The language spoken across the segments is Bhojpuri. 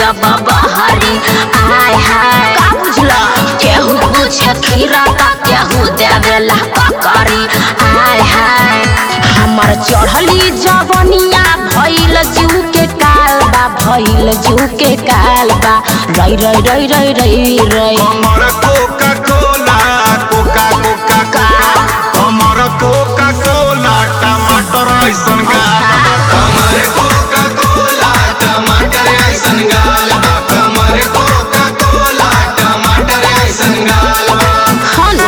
जब बहरी आय हाय का बुझला केहू पूछे खीरा ता केहू देवेला पकड़ी आय हाय हमर चढ़ली जवनिया भइल जू के काल बा भइल जू के काल बा रई रई रई रई रई रई हमर कोका कोला कोका कोका का हमर कोका कोला टमाटर ऐसन गाल हमर कोका कोला टमाटर ऐसन गाल हमर कोका कोला टमाटर ऐसन गाल हनु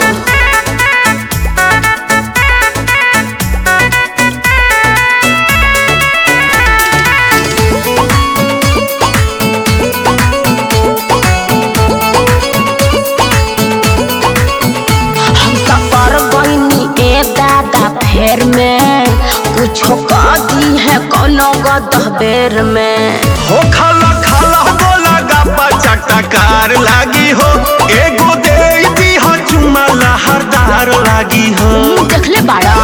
हम त पर गईनी ए दादा फेर में कुछो कह दी है कोनो गदह बेर में हो खाला खाला बोला गप्पा चटकार लागी हो एगो दे दी हो चुमा लहरदार लागी हो देखले बाड़ा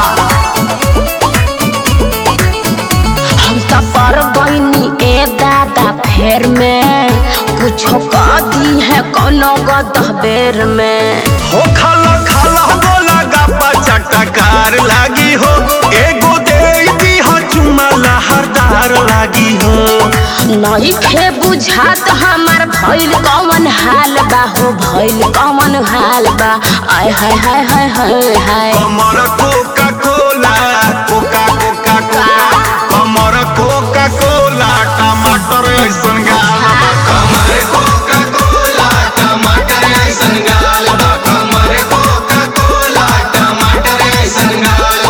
हम त पर गईनी ए दादा फेर में कुछो कह दी है कोनो गदह बेर में हो खाला खाला बोला गप्पा चटकार लागी हो एगो दे दी हो चुमा लहरदार लागी हो नहीं खे बुझात हमार भइल कौन हाल बा हो भइल कौन हाल बा आय हाय हाय हाय हाय हाय हमर Coca Cola Coca Coca Coca हमर कोका कोला टमाटर ऐसन गाल हमर कोका कोला टमाटर ऐसन गाल हमर कोका कोला टमाटर ऐसन गाल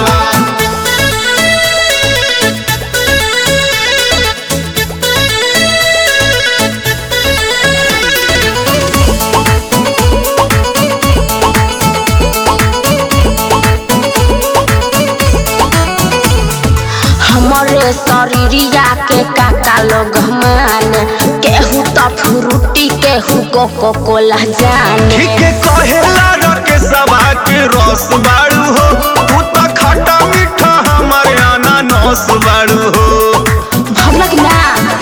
हमरे शरीरिया के काका लोग माने केहू तो फ्रूटी केहू कोको कोला जाने ठीक कहेला रके सभा के रस बाड़ू हो तू तो खट्टा मीठा हमारे अनानस बाड़ू हो भगलक ना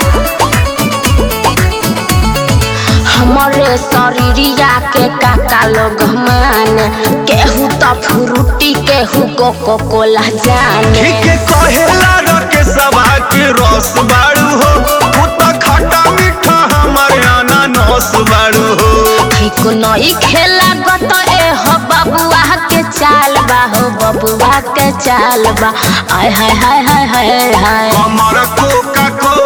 हमरे शरीरिया के काका लोग माने केहू तो फ्रूटी केहू कोको कोला जाने ठीक कहेला रके सभा के रस बाड़ू हो तू तो खट्टा मीठा हमारे अनानस बाड़ू हो ठीक नई खेला गत ए हो बबुआ के चाल बा हो बबुआ के चाल बा आय हाय हाय हाय हाय हाय हमर कोका